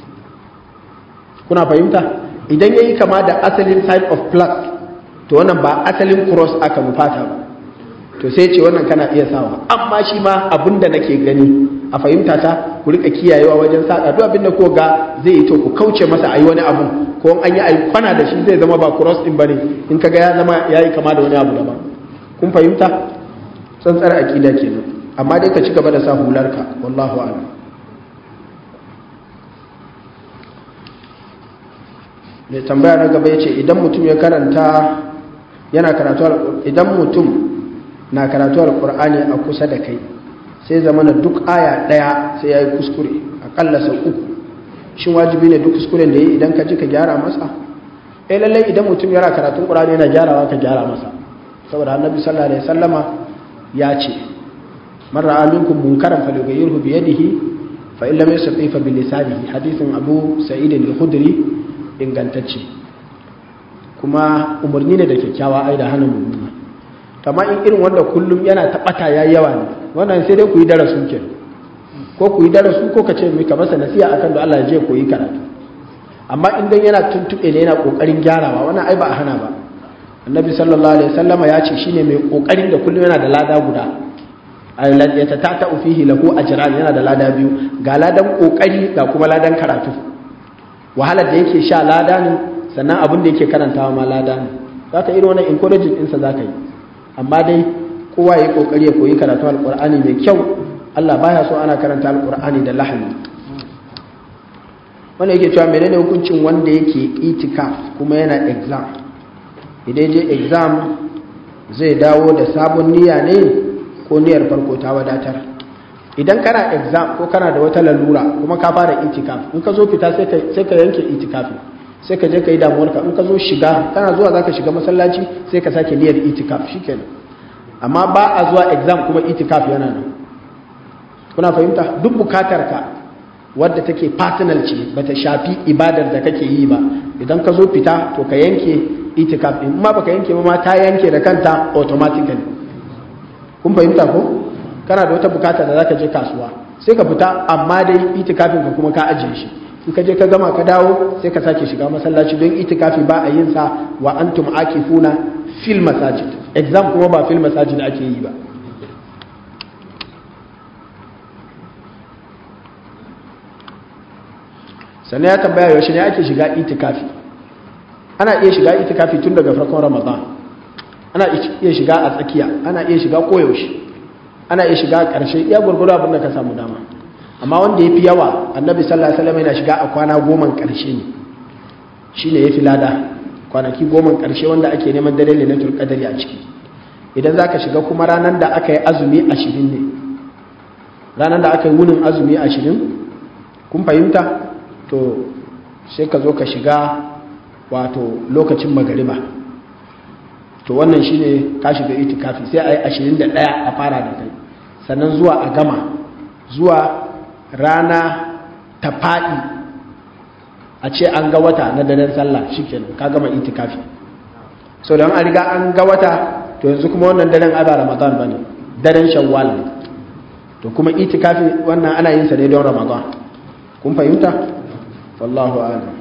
kuna fahimta idan yayi kama da asalin sign of plus to wannan ba asalin cross aka nufata ba to sai ce wannan kana iya sawa amma shi ma abinda nake gani a fahimta ta ku rika kiyayewa wajen saka duk abinda ko ga zai yi to ku kauce masa ayi wani abu ko an yi ayi kwana da shi zai zama ba cross din bane in kaga ya zama yayi kama da wani abu daban kun fahimta tsantsar aqida kenan amma dai ka ci gaba da sa hularka wallahu a'lam mai tambaya na gaba yace idan mutum ya karanta yana karatu idan mutum na karatu alqur'ani a kusa da kai sai zamana duk aya daya sai yayi kuskure akalla sau uku shin wajibi ne duk kuskuren da yi idan ka ji ka gyara masa eh lalle idan mutum yana karatun qur'ani yana gyarawa ka gyara masa saboda annabi sallallahu alaihi wasallama ya ce man ra'a minkum munkaran falyughayyirhu bi yadihi fa in lam yastati fa bi lisanihi hadithin abu sa'id al-khudri ingantacce kuma umarni ne da kyakkyawa ai da hana mummuna amma in irin wanda kullum yana taɓata ya yawa ne wannan sai dai ku yi darasu ke ko ku yi darasu ko ka ce mai ka masa nasiya akan da Allah ya je koyi karatu amma in dan yana tuntuɓe ne yana ƙoƙarin gyarawa wannan ai ba a hana ba annabi sallallahu alaihi wasallama ya ce shine mai ƙoƙarin da kullum yana da lada guda ya ta tata fihi lahu ajran yana da lada biyu ga ladan ƙoƙari ga kuma ladan karatu wahalar da yake sha lada ne sannan abin da yake karantawa ma lada ne zaka irin wannan encouraging ɗinsa zaka yi amma dai kowa ya kokari ya koyi karatu alkur'ani mai kyau Allah baya so ana karanta alkur'ani da lahani wanda yake cewa menene hukuncin wanda yake itikaf kuma yana exam idan je exam zai dawo da sabon niyya ne ko niyyar farko ta wadatar idan kana exam ko kana da wata lalura kuma ka fara itikaf in ka zo fita sai ka yanke itikafi sai ka je ka yi damuwarka in ka zo shiga kana zuwa za ka shiga masallaci sai ka sake niyyar itikaf shikenan amma ba a zuwa exam kuma itikaf yana nan kuna fahimta duk bukatar ka wadda take personal ce bata shafi ibadar da kake yi ba idan ka zo fita to ka yanke itikaf din ma baka yanke ba ma ta yanke da kanta automatically kun fahimta ko kana da wata bukata da zaka je kasuwa sai ka fita amma dai itikafin ka kuma ka ajiye shi in ka je ka gama ka dawo sai ka sake shiga masallaci don itikafi ba a yin sa wa antum akifuna fil masajid exam kuma ba fil masajid ake yi ba sannan ya tambaya yaushe ne ake shiga itikafi ana iya shiga itikafi tun daga farkon ramadan ana iya shiga a tsakiya ana iya shiga koyaushe ana iya shiga a ƙarshe iya gurguru abin da ka samu dama amma wanda ya fi yawa annabi sallallahu alaihi wasallam yana shiga a kwana goma ƙarshe ne shine ya fi lada kwanaki goma ƙarshe wanda ake neman dare lailatul qadari a ciki idan zaka shiga kuma ranar da aka yi azumi ashirin ne ranar da aka yi wunin azumi ashirin kun fahimta to sai ka zo ka shiga wato lokacin magariba to wannan shine ka shiga itikafi sai a yi ashirin da ɗaya a fara da kai sannan zuwa a gama zuwa rana ta faɗi a ce an ga wata na daren sallah shikenan ka gama itikafi so don an riga an ga wata to yanzu kuma wannan daren ai ba ramadan bane daren shawwal ne to kuma itikafi wannan ana yin sa ne don ramadan kun fahimta wallahu a'lam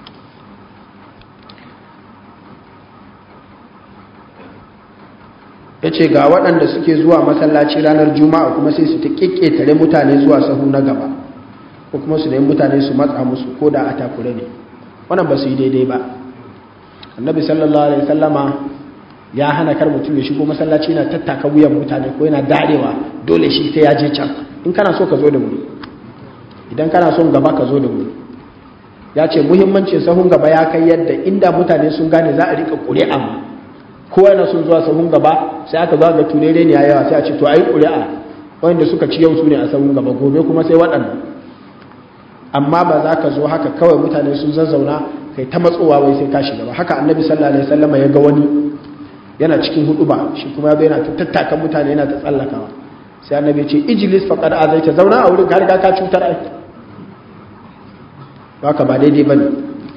ya ce ga waɗanda suke zuwa masallaci ranar juma'a kuma sai su ta ƙeƙetare mutane zuwa sahu na gaba ko kuma su nemi mutane su matsa musu ko da a takure ne wannan ba su yi daidai ba annabi sallallahu alaihi sallama ya hana kar mutum ya shigo masallaci yana tattaka wuyan mutane ko yana darewa dole shi sai ya je can in kana so ka zo da wuri idan kana son gaba ka zo da wuri ya ce muhimmancin sahun gaba ya kai yadda inda mutane sun gane za a rika ƙuri'a kowa yana son zuwa sahun gaba sai aka zo ga turere ne yawa sai a ce to ayi ƙuri'a wanda suka ci yau su ne a sahun gaba gobe kuma sai waɗannan amma ba za ka zo haka kawai mutane sun zazzauna kai ta matsowa wai sai ka shiga ba haka annabi sallallahu alaihi wasallam ya ga wani yana cikin hudu ba shi kuma yana ta tattakan mutane yana ta tsallakawa sai annabi ya ce ijlis faqad azaita zauna a wurin ka riga ka cutar ai haka ba daidai bane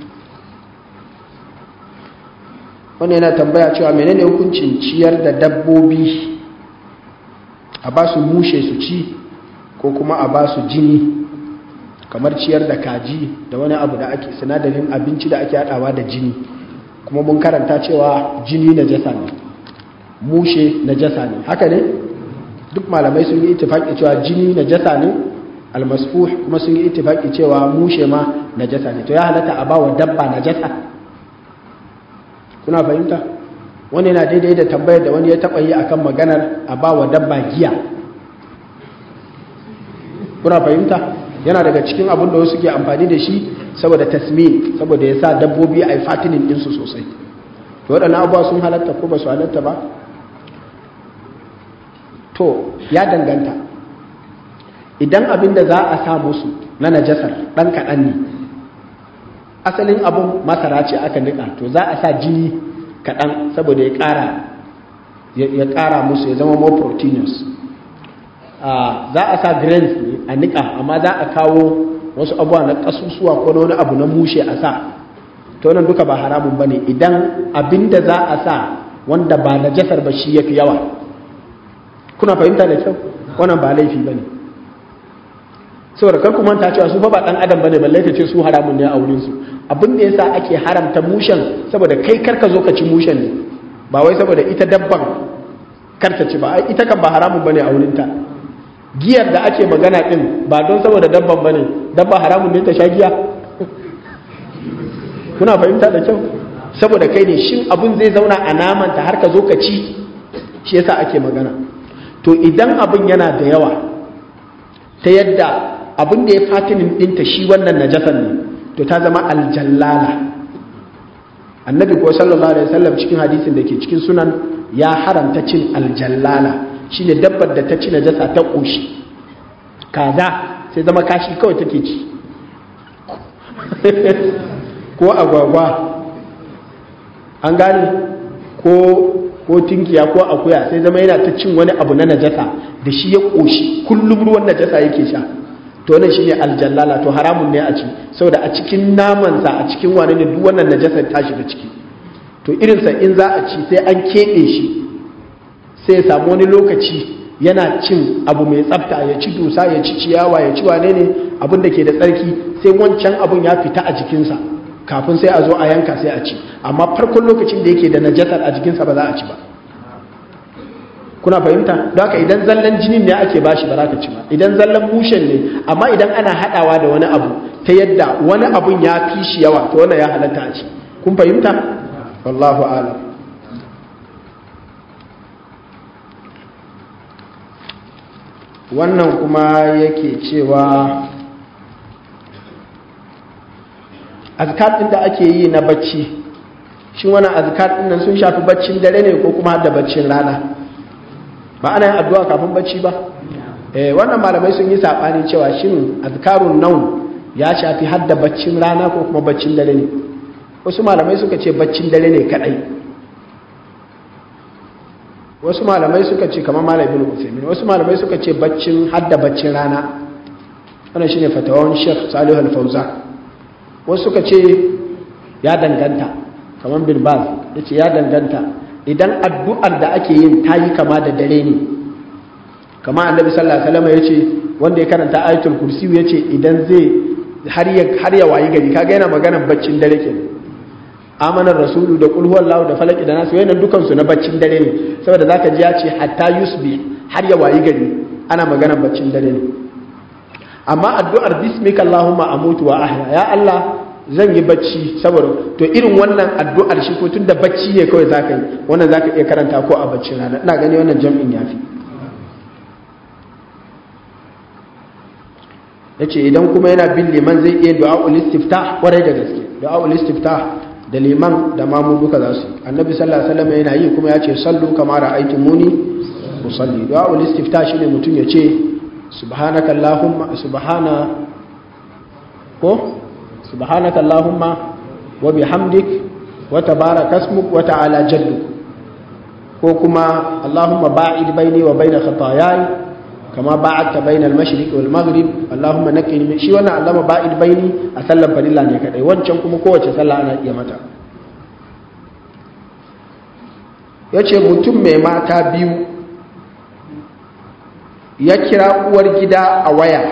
wannan yana tambaya cewa menene hukuncin ciyar da dabbobi a ba su mushe su ci ko kuma a ba su jini kamar ciyar da kaji da wani abu da ake sinadarin abinci da ake haɗawa da jini kuma mun karanta cewa jini na jasa ne mushe na jasa ne haka ne duk malamai sun yi itifaki cewa jini na jasa ne almasfuh kuma sun yi itifaki cewa mushe ma na jasa ne to ya halatta a bawa dabba na jasa kuna fahimta wani yana daidai da tambayar da wani ya taɓa yi akan maganar a bawa dabba giya kuna fahimta yana daga cikin abin da wasu ke amfani da shi saboda tasmin saboda ya sa dabbobi a yi fatinin ɗinsu sosai to waɗannan abuwa sun halatta ko ba su halatta ba to ya danganta idan abin da za a sa musu na najasar ɗan kaɗan ne asalin abin masara ce aka niƙa to za a sa jini kaɗan saboda ya ƙara ya ƙara musu ya zama more proteinous za a sa grains ne a niƙa amma za a kawo wasu abuwa na ƙasusuwa ko na wani abu na mushe a sa to nan duka ba haramun ba ne idan abin da za a sa wanda ba na jasar ba shi ya fi yawa kuna fahimta da kyau wannan ba laifi ba ne saboda kar ku manta cewa su fa ba ɗan adam ba ne balle ka ce su haramun ne a wurinsu abin da yasa ake haramta mushen saboda kai karka zo ka ci mushen ne ba wai saboda ita dabban karta ci ba ita kan ba haramun bane a wurinta giyar da ake magana din ba don saboda dabban bane dabba haramun ne ta sha giya kuna fahimta da kyau saboda kai ne shin abun zai zauna a namanta har ka zo ka ci shi yasa ake magana to idan abun yana da yawa ta yadda abin da ya fatinin ɗinta shi wannan najasan ne to ta zama aljallala annabi ko sallallahu alaihi wasallam cikin hadisin da ke cikin sunan ya haramta cin aljallala shine dabbar da ta ci najasa ta koshi kaza sai zama kashi kawai take ci ko agwagwa an gane ko ko tinkiya ko akuya sai zama yana ta cin wani abu na najasa da shi ya koshi kullum ruwan najasa yake sha to wannan shine aljallala to haramun ne a ci saboda a cikin namansa a cikin wani ne duk wannan najasar ta shiga ciki to irinsa in za a ci sai an keɓe shi sai ya samu wani lokaci yana cin abu mai tsafta ya ci dusa ya ci ciyawa ya ci wane ne abin da ke da tsarki sai wancan abun ya fita a jikinsa kafin sai a zo a yanka sai a ci amma farkon lokacin da yake da najasar a jikinsa ba za a ci ba kuna fahimta don haka idan zallan jinin ne ake bashi ba za ka ci ba idan zallan mushen ne amma idan ana haɗawa da wani abu ta yadda wani abun ya fi shi yawa to wannan ya halatta a ci kun fahimta wallahu alam wannan kuma yake cewa azkar ɗin da ake yi na bacci shi wannan azkar ɗin nan sun shafi baccin dare ne ko kuma da baccin rana ba ana yin addu'a kafin bacci ba eh wannan malamai sun yi sabani cewa shin azkarun naum ya shafi hadda baccin rana ko kuma baccin dare ne wasu malamai suka ce baccin dare ne kadai wasu malamai suka ce kamar malam ibn Uthaymeen wasu malamai suka ce baccin hadda baccin rana wannan shine fatawan Sheikh Salih Al-Fawzan wasu suka ce ya danganta kamar bin Baz yace ya danganta idan addu'ar da ake yin ta yi kama da dare ne kama annabi sallallahu alaihi wasallam yace wanda ya karanta ayatul kursi yace idan zai har ya har ya wayi gari kaga yana maganar baccin dare kenan amanar rasulu da qul huwallahu da falaki da nasu wayannan dukan su na baccin dare ne saboda zaka ji ya ce hatta yusbi har ya wayi gari ana maganar baccin dare ne amma addu'ar bismika allahumma amutu wa ahya ya allah zan yi bacci saboda to irin wannan addu'ar shi ko tunda bacci ne kawai zaka yi wannan zaka iya karanta ko a baccin rana ina gani wannan jam'in yafi yace idan kuma yana bin liman zai iya du'a'ul istiftah kwarai da gaske du'a'ul istiftah da liman da mamu duka za su annabi sallallahu alaihi wasallam yana yi kuma yace sallu kama ra'aytumuni usalli du'a ul istifta shine mutum ya ce subhanaka allahumma subhana ko subhanaka allahumma wa bihamdik wa tabaraka ismuk wa ta'ala jadduk ko kuma allahumma ba'id baini wa baina khataayai kama ba'adta baina al-mashriq wal maghrib allahumma naqqini min shi wannan allama ba'id baini a sallar farilla ne kadai wancan kuma kowace sallah ana iya mata yace mutum mai mata biyu ya kira uwar gida a waya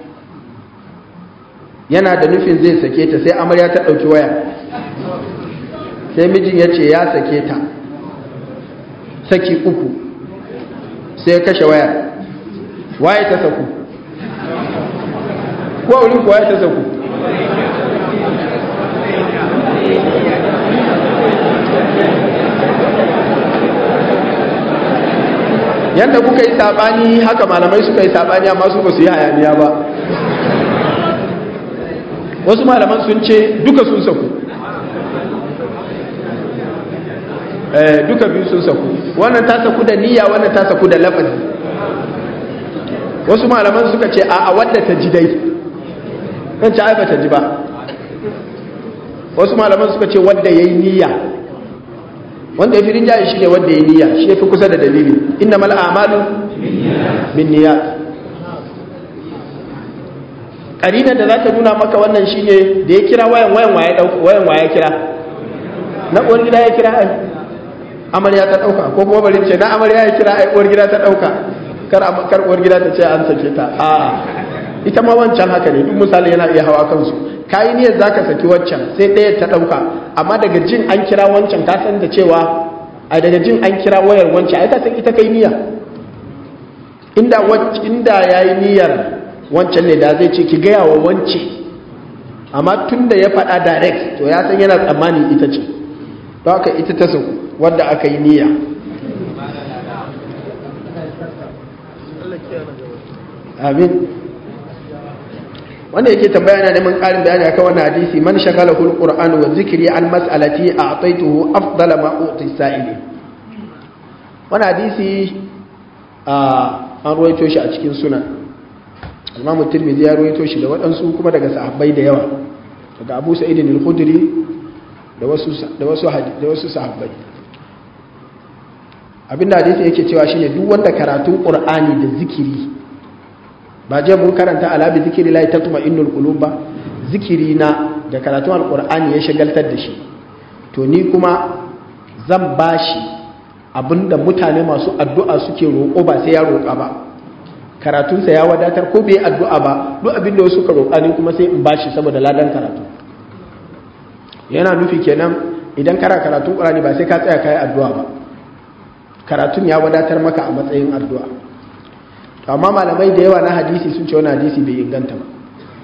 yana da nufin zai sake ta sai amarya ta ɗauki waya sai mijin ya ce ya sake ta saki uku sai ya kashe waya waye ta saku ko wurin kuwa ya ta saku yadda kuka yi sabani haka malamai suka yi sabani amma su ba su yi hayaniya ba wasu malaman sun ce duka sun saku duka biyu sun saku wannan ta saku da niyya wannan ta saku da lafazi wasu malaman suka ce a wadda ta ji dai kan ci ai ta ji ba wasu malaman suka ce wadda ya yi niyya wanda ya fi rinjaye shi ne wadda ya yi niyya shi ya fi kusa da dalili inna mal amalu bin niyya ƙarinar da za ta nuna maka wannan shi ne da ya kira wayan wayan wayan waya kira na uwar gida ya kira ai amarya ta ɗauka ko kuma bari ce na amarya ya kira ai uwar gida ta ɗauka kar uwar gida ta ce an sake ta a ita ma wancan haka ne duk misali yana iya hawa kansu kayi niyyar zaka saki wancan sai ɗaya ta ɗauka amma daga jin an kira wancan ka san da cewa a daga jin an kira wayar wancan ai ka san ita kai niyya inda inda yayi niyyar wancan ne da zai ce ki gaya wa wance amma tun da ya faɗa direct to ya san yana tsammani ita ce don haka ita ta sauku wadda aka yi niyya amin wanda yake tambaya na neman ƙarin bayani akan wannan hadisi man shagalahu alquran wa zikri an mas'alati a'taytuhu afdala ma uti sa'ili wannan hadisi an ruwaito shi a cikin sunan Imam Tirmidhi ya ruwaito shi da waɗansu kuma daga sahabbai da yawa daga Abu Sa'id al-Khudri da wasu da wasu da wasu sahabbai abinda hadisi yake cewa shine duk wanda karatun Qur'ani da zikiri ba je mun karanta alabi zikiri lai tatuma innul qulub ba zikiri na da karatun alqur'ani ya shagaltar da shi to ni kuma zan bashi abinda mutane masu addu'a suke roƙo ba sai ya roƙa ba karatunsa ya wadatar ko bai addu'a ba duk abinda wasu suka roƙa ni kuma sai in bashi saboda ladan karatu yana nufi kenan idan kana karatun qur'ani ba sai ka tsaya kai addu'a ba karatun ya wadatar maka a matsayin addu'a amma malamai da yawa na hadisi sun ce wani hadisi bai inganta ba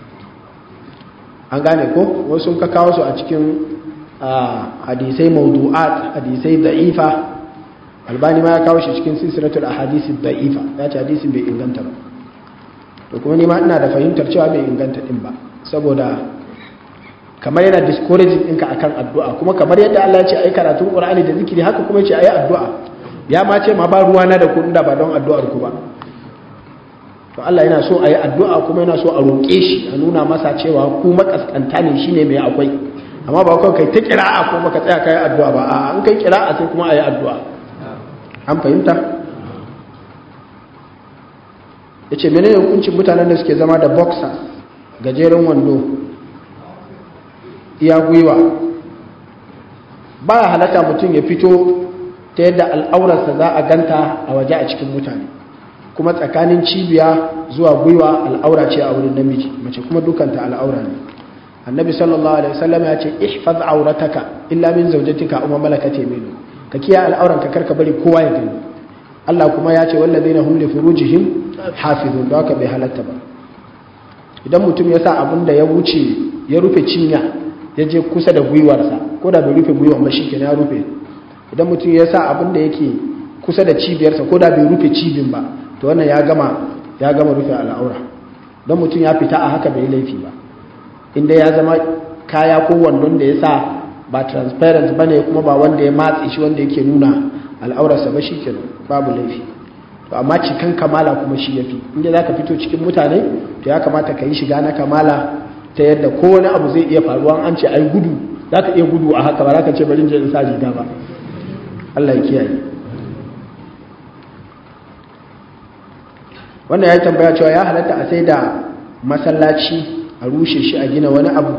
an gane ko wasu sun ka kawo su a cikin hadisai maudu'at hadisai da'ifa albani ma ya kawo shi cikin silsilatul ahadisi da'ifa ya ce hadisin bai inganta ba to kuma ni ma ina da fahimtar cewa bai inganta din ba saboda kamar yana discouraging ɗinka akan addu'a kuma kamar yadda Allah ya ce ai karatun Qur'ani da zikiri haka kuma ya ce ai addu'a ya ma ce ma ba ruwana da ku da ba don addu'ar ku ba to Allah yana so a yi addu'a kuma yana so a roƙe shi a nuna masa cewa ku makaskanta ne shi ne mai akwai amma ba kawai kai ta kira'a ko maka tsaya ka yi addu'a ba a an kai kira'a sai kuma a yi addu'a an fahimta ya ce mene hukuncin mutanen da suke zama da boxer gajeren wando iya gwiwa ba ya halatta mutum ya fito ta yadda al'aurarsa za a ganta a waje a cikin mutane kuma tsakanin cibiya zuwa gwiwa al'aura ce a wurin namiji mace kuma dukanta al'aura ne annabi sallallahu alaihi wasallam ya ce ihfaz aurataka illa min zawjatika umma malakat yaminu ka kiya al'auran ka karka bari kowa ya gani Allah kuma ya ce wallazina hum li furujihim hafizun da haka bai halatta ba idan mutum ya sa abin da ya wuce ya rufe cinya ya je kusa da gwiwarsa ko da bai rufe gwiwar ba shikenan ya rufe idan mutum ya sa abin da yake kusa da cibiyarsa ko da bai rufe cibin ba to wannan ya gama ya gama rufe al'aura don mutum ya fita a haka bai laifi ba inda ya zama kaya ko wandon da ya sa ba transparent ba ne kuma ba wanda ya matse shi wanda yake nuna al'aurarsa ba shi ke babu laifi to amma cikan kamala kuma shi yafi inda zaka fito cikin mutane to ya kamata ka yi shiga na kamala ta yadda ko wani abu zai iya faruwa an ce ai gudu zaka iya gudu a haka ba zaka ce bari je in sa riga ba Allah ya kiyaye wannan ya tambaya cewa ya halatta a sai da masallaci a rushe shi a gina wani abu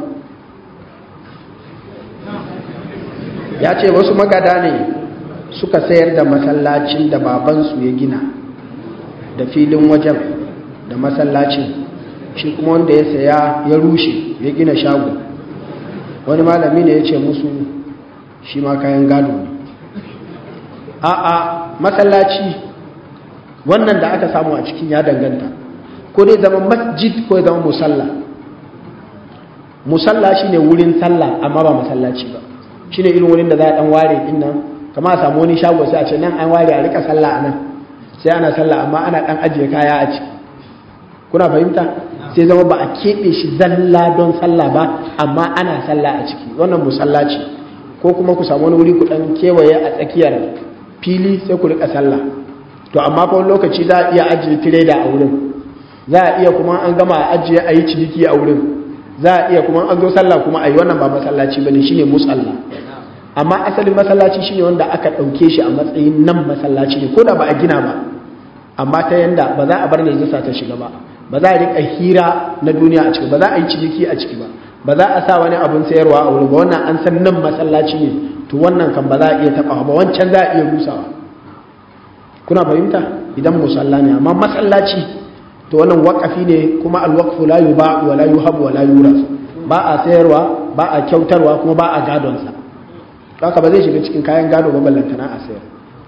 ya ce wasu magada ne suka sayar da masallacin da babansu ya gina da filin wajen da masallacin shi kuma wanda ya saya ya rushe ya gina shago wani malami ne ya ce musu shi ma kayan gado ne a'a masallaci wannan da aka samu a cikin ya danganta ko dai zama masjid ko ya zama musalla musalla shine wurin sallah amma ba masallaci ba shine irin wurin da za a dan ware din nan kama a samu wani shago sai a ce nan an ware a rika sallah a nan sai ana sallah amma ana dan ajiye kaya a ciki kuna fahimta sai zama ba a keɓe shi zalla don sallah ba amma ana sallah a ciki wannan musalla ce ko kuma ku samu wani wuri ku dan kewaye a tsakiyar fili sai ku rika sallah to amma fa lokaci za a iya ajiye tireda a wurin za a iya kuma an gama a ajiye a yi ciniki a wurin za a iya kuma an zo sallah kuma a yi wannan ba masallaci ba ne shine musalla amma asalin masallaci shine wanda aka ɗauke shi a matsayin nan masallaci ne ko da ba a gina ba amma ta yanda ba za a bar najasa ta shiga ba ba za a riƙa hira na duniya a ciki ba za a yi ciniki a ciki ba ba za a sa wani abin sayarwa a wurin ba wannan an san nan masallaci ne to wannan kan ba za a iya taɓa ba wancan za a iya rusawa kuna fahimta idan musalla ne amma masallaci to wannan waqafi ne kuma alwaqfu la yuba wa la yuhabu wa la yuras ba a sayarwa ba a kyautarwa kuma ba a gadon sa haka ba zai shiga cikin kayan gado ba ballantana a sayar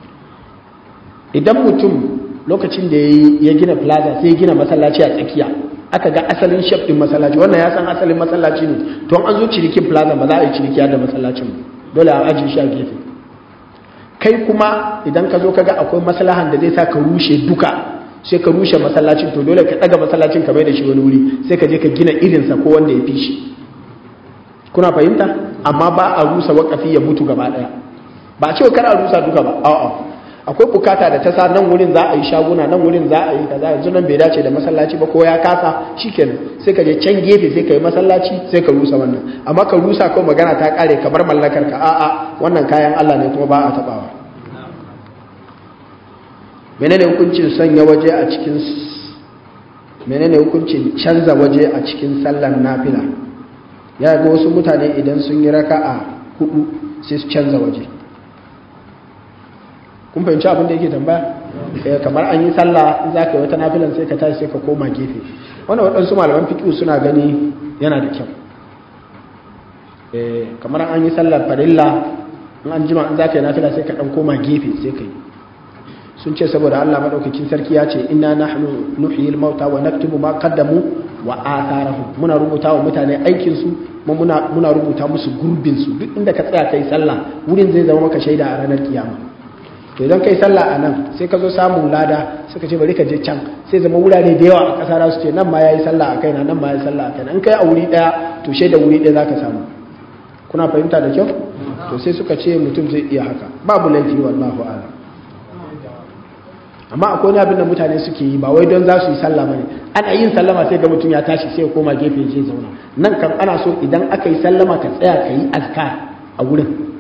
idan mutum lokacin da ya gina plaza sai ya gina masallaci a tsakiya aka ga asalin shaf din masallaci wannan ya san asalin masallaci ne to an zo cinikin plaza ba za a yi ciniki da masallacin dole a ajiye shi a gefe kai kuma idan ka zo ka ga akwai maslahan da zai sa ka rushe duka sai ka rushe masallacin to dole ka daga masallacin ka bai da shi wani wuri sai ka je ka gina irinsa ko wanda ya fi shi kuna fahimta amma ba a rusa wakafi ya mutu gaba daya ba a ce kar a rusa duka ba a'a akwai bukata da ta sa nan wurin za a yi shaguna nan wurin za a yi kaza yanzu nan bai dace da masallaci ba ko ya kasa shikenan sai ka je can gefe sai ka yi masallaci sai ka rusa wannan amma ka rusa ko magana ta kare ka bar mallakar ka a'a wannan kayan Allah ne kuma ba a tabawa menene hukuncin sanya waje a cikin menene hukuncin canza waje a cikin sallar nafila ya ga wasu mutane idan sun yi raka'a hudu sai su canza waje kun fahimci abin da yake tambaya kamar an yi sallah in za ka yi wata nafilan sai ka tashi sai ka koma gefe wannan waɗansu malaman fiƙi suna gani yana da kyau kamar an yi sallar farilla in an jima in za ka yi nafila sai ka ɗan koma gefe sai ka yi sun ce saboda Allah maɗaukakin sarki ya ce inna nahnu nuhyil mauta wa naktubu ma qaddamu wa atharahum muna rubuta wa mutane aikin su muna muna rubuta musu gurbin su duk inda ka tsaya kai sallah wurin zai zama maka shaida a ranar kiyama to idan kai sallah a nan sai ka zo samun lada suka ce bari ka je can sai zama wurare da yawa a ƙasa za su ce nan ma yayi sallah a kaina nan ma yayi sallah a kaina in kai a wuri daya to shaida wuri daya zaka samu kuna fahimta da kyau to sai suka ce mutum zai iya haka babu laifi wallahu a'lam amma akwai wani abin da mutane suke yi ba wai don za su yi sallah bane ana yin sallama sai ga mutum ya tashi sai ya koma gefe je zauna nan kan ana so idan aka yi sallama ka tsaya ka yi azkar a wurin